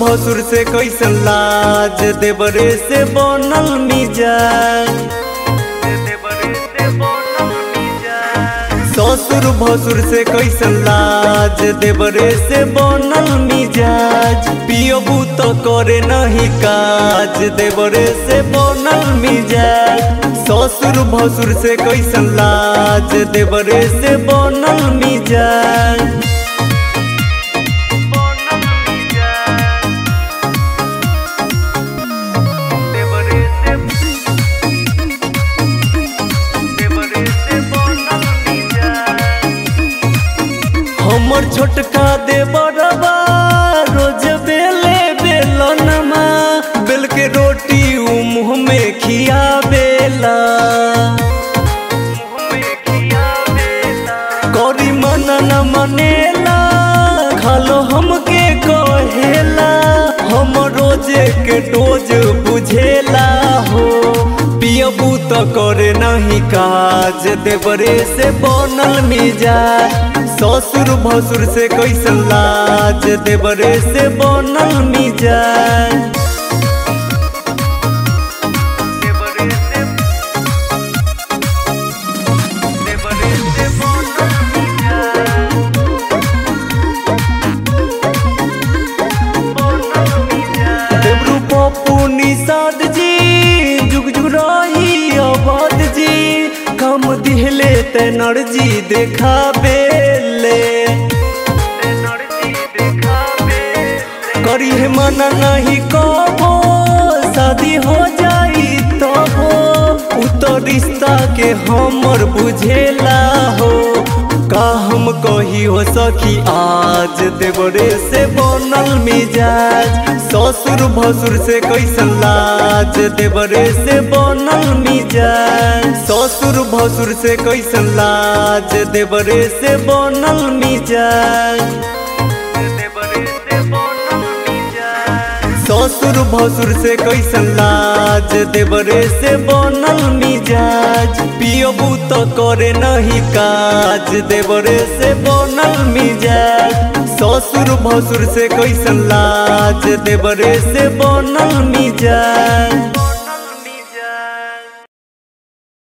भसुर से कैसन लाज देवरे से बनल मिजाज ससुर भसुर से कैसन लाज देवरे से बनल मिजाज पियबू तो करे नहीं काज देवरे से बनल मिजाज ससुर भसुर से कैसन लाज देवरे से बनल मिजाज हमर छोटका दे बड़बा रोज बेले बेलनमा बेल के रोटी उ मुँह में खिया बेला करी मन न मनेला खालो हमके कहेला हम रोजे के डोज बुझेला हो पियबू तो करे नहीं काज देवरे से बनल मिजाज ससुर भसुर से कैसन लाज देवरे से बनल मिजाज देवरू पप्पू निषाद जी जुग जुग रही आबाद जी काम दिहले तेनर जी देखा बेले करी है मना नहीं कबो शादी हो जाई तबो उ तो रिश्ता के हमर बुझेला हो का हम कही हो सखी आज देवरे से बनल मिजाज ससुर भसुर से कैसन लाज देवरे से बनल मिजाज ससुर भसुर से कैसन लाज देवरे से बनल मिजाज ससुर भसुर से कैसन लाज देवरे से बनल मिजाज पियबू तो करे नहीं काज देवरे से बनल मिजाज ससुर भसुर से कैसन लाज देवरे से बनल मिजाज